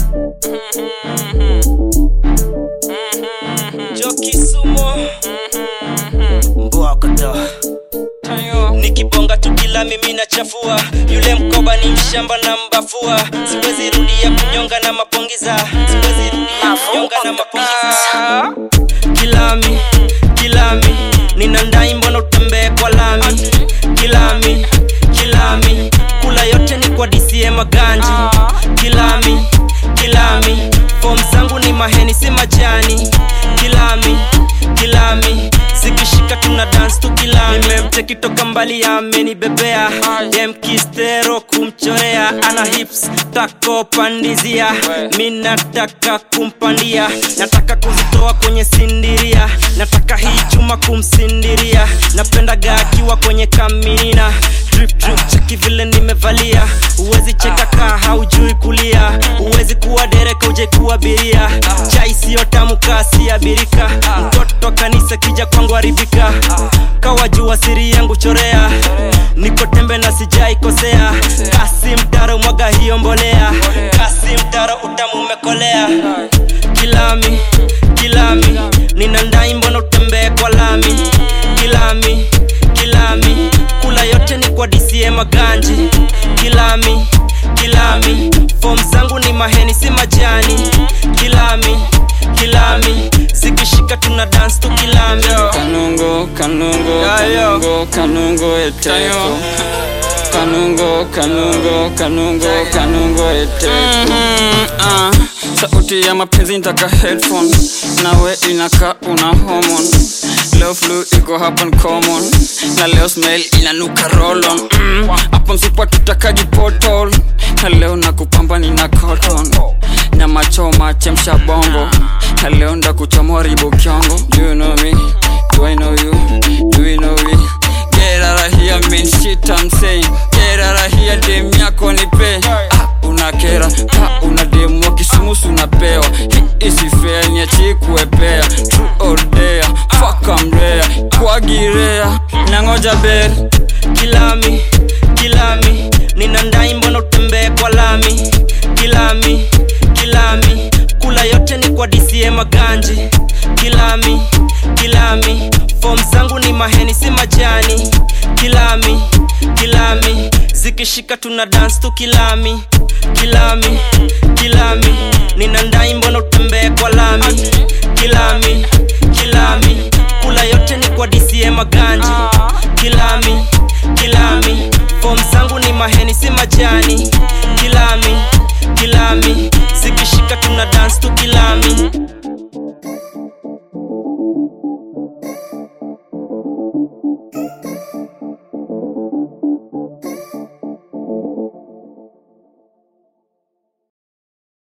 Jokisumo Mbwakata Nikibonga tu kila mimi nachafua Yule mkoba ni mshamba na mbafua Siwezi rudia kunyonga na mapongiza Siwezi rudia kunyonga na mapongiza Kilami, kilami Nina ndai mbona utembee kwa lami Kilami, kilami Kula yote ni kwa DCM maganji Kilami, kilami Form zangu ni maheni si majani Kilami, kilami Zikishika tuna dance tu kilami Nimemteki toka mbali amenibebea Dem kistero kumchorea Ana hips tako pandizia Mi nataka kumpandia Nataka kuzitoa kwenye sindiria Nataka hii chuma kumsindiria Napendaga akiwa kwenye kaminina Drip drip cheki vile nimevalia Uwezi cheka kaa haujui kulia Uwezi kuwa dereka uje kuabiria Chai siyo tamu kasi abirika Mtoto kanisa kija kwangu haribika Kawajua siri yangu chorea Niko tembe na sijai kosea Kasi mtaro mwaga hiyo mbolea Kasi mtaro utamu umekolea Kilami, kilami Nina ndai mbona utembee kwa lami Kilami, kilami Kula yote ni kwa DCM maganji Kilami, kilami Form zangu ni maheni si majani Kilami, kilami Zikishika tuna dance tu kilami Kanungo, kanungo, kanungo, kanungo eteko Kanungo, kanungo, kanungo, kanungo eteko Ah, Sauti ya mapenzi ntaka headphone Nawe inaka una hormone Leo flu iko hapa ni common Na leo smell inanuka roll on mm, Hapo msipa tutakaji portal Na leo nakupamba nina cotton Nyama choma chemsha bongo Na leo ndakuchomoa ribo kyongo Do you know me? Do I know you? Do we know we? Get out of here mean shit I'm saying Get out of here dem yako nipe ah, unakera ka una demu wa kisumusu unapewa Hii isi fair niachi kuepea True or dare Fuck I'm rare Kwagirea Nangoja ber kilami kilami nina ndai mbona utembee kwa lami kilami kilami kula yote ni kwa DCM maganji kilami kilami form zangu ni maheni si majani kilami kilami zikishika tuna dance tu kilami kilami kilami nina ndai mbona utembee kwa lami kilami kilami kula yote ni kwa DCM maganji kilami kilami form zangu ni maheni si majani kilami kilami zikishika tuna dance tu kilami Thank you.